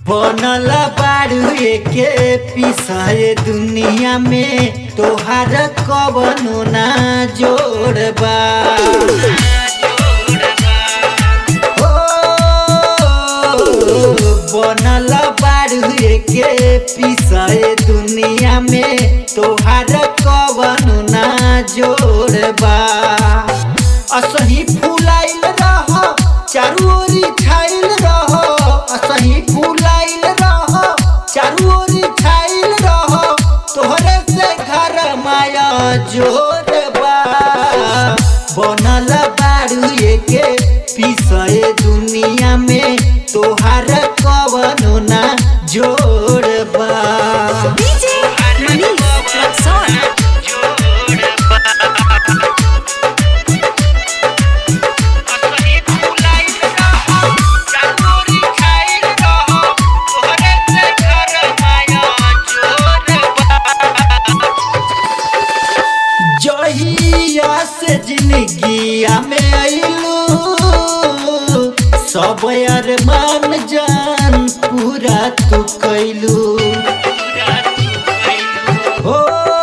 बनल बारू के पिसाए दुनिया में तोहार कवनो ना जोड़बा ओ, बनल बारू के पिसाए दुनिया में तोहार कवनो ना जोड़बा असही फुलाइल रह चारू ओरी छाइल रह असही फुलाइल रह चारू ओरी छाइल रह तोहरे से घर माया जोड़बा बनल बारू के पिसए दुनिया में तोहार कवनो ना जोड़बा DJ Manish Rexon. जहिया से जिंदगिया में आइलू सब अरमान जान पूरा तू कैलू हो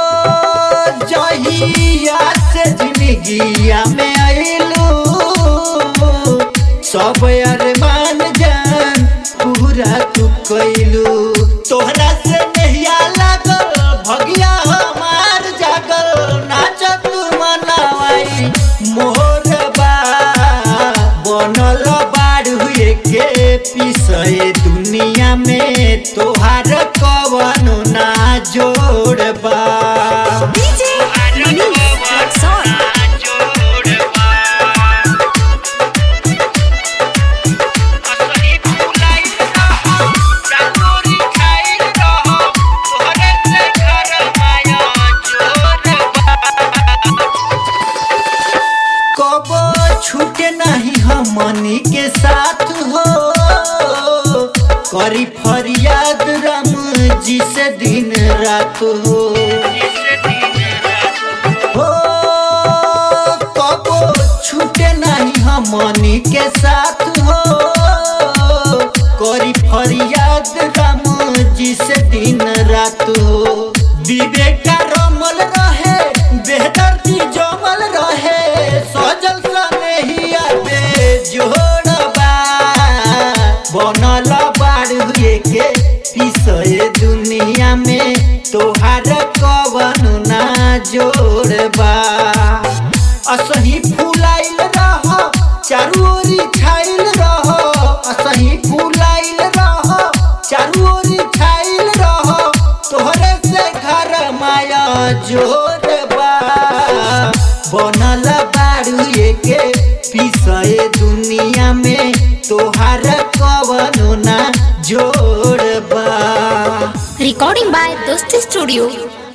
जहिया से जिंदगिया में आइलू सब अरमान जान पूरा तू कैलू तोहरा से नहिया लागल भगिया हमार जागल नाचत मनावाई मोरबा बनल बाड़ हुए के पिसए दुनिया में तोहार कवनो ना जोड़बा DJ Manish Rexon. कब छूटे नहीं हमनी के साथ हो करी फरियाद राम जी से दिन रात हो हो कब छूटे नहीं हमनी के साथ हो करी फरियाद राम जी से दिन रात हो विवेक रमल रहे बेहतर की जमल रहे सजल सनेहिया बेजोड़बा बनल बाड़ हुए के पिसए दुनिया में तोहार कवनो ना जोड़बा असही फुलाइल रह चारू ओरी छाइल रह असही फुलाइल रह चारू ओरी छाइल रह तोहरे से घर माया जोड़बा बनल बारू के पिसए दुनिया में तोहार कवनो ना जोड़बा Recording by Dosti Studio.